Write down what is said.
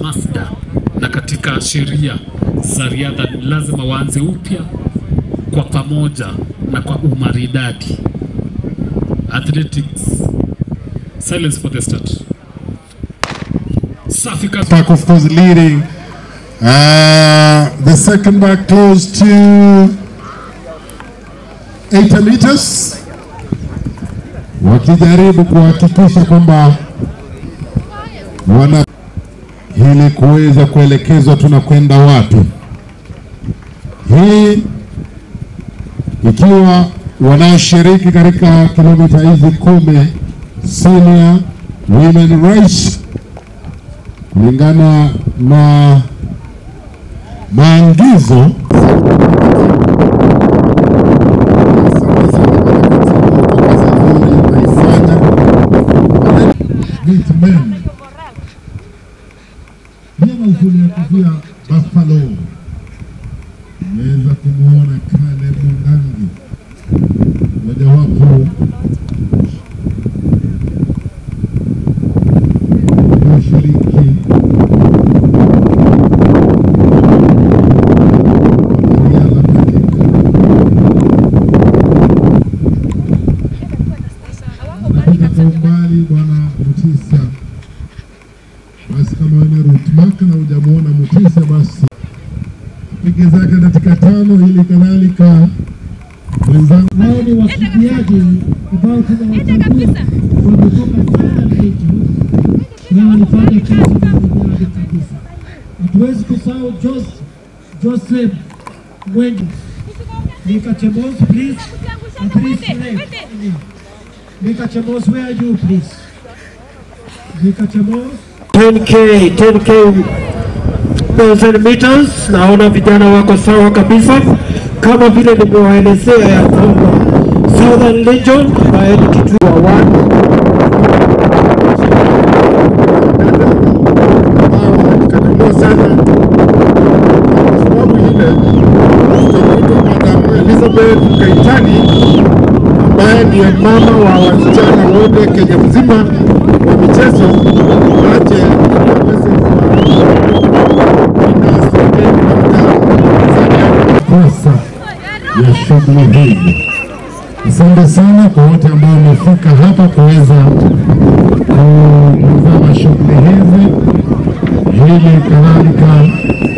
Masda na katika sheria za riadha ni lazima waanze upya kwa pamoja na kwa umaridadi. Athletics. Silence for the start. Safi kabisa. back of course leading. Uh, the second back close to 80 meters, wakijaribu kuhakikisha kwamba wana ili kuweza kuelekezwa tunakwenda wapi. Hii ikiwa wanaoshiriki katika kilomita hizi kumi senior women race kulingana na maagizo kufia Buffalo umeweza kumwona Caleb Mungangi mojawapo walioshiriki riadha katika anapita kwa umbali bwana Mutisa. Basi kama wewe ni route mark na hujamuona Mutisa, basi pige zake katika tano, ili kadhalika mwenzangu hao ni wakimbiaji ambao tunawachagua wametoka sana region na walifanya kazi maridadi kabisa. Hatuwezi kusahau Jos Joseph Mwengi Mika Chemos, please. And please left. Mika Chemos, where are you, please? Mika Chemos. 10k 10k 1000 meters. Naona vijana wako sawa kabisa, kama vile nimewaelezea ya kwamba Southern Legion ambaye ni kituo wa one alikataliwa sana kwa sababu ile tutakuta Madam Elizabeth Kaitani ambaye ndiye mama wa wasichana wote Kenya mzima wa michezo aje ili aweze kosa ya shughuli hii. Asante sana kwa wote ambao wamefika hapa kuweza kutazama shughuli hizi, hili kadhalika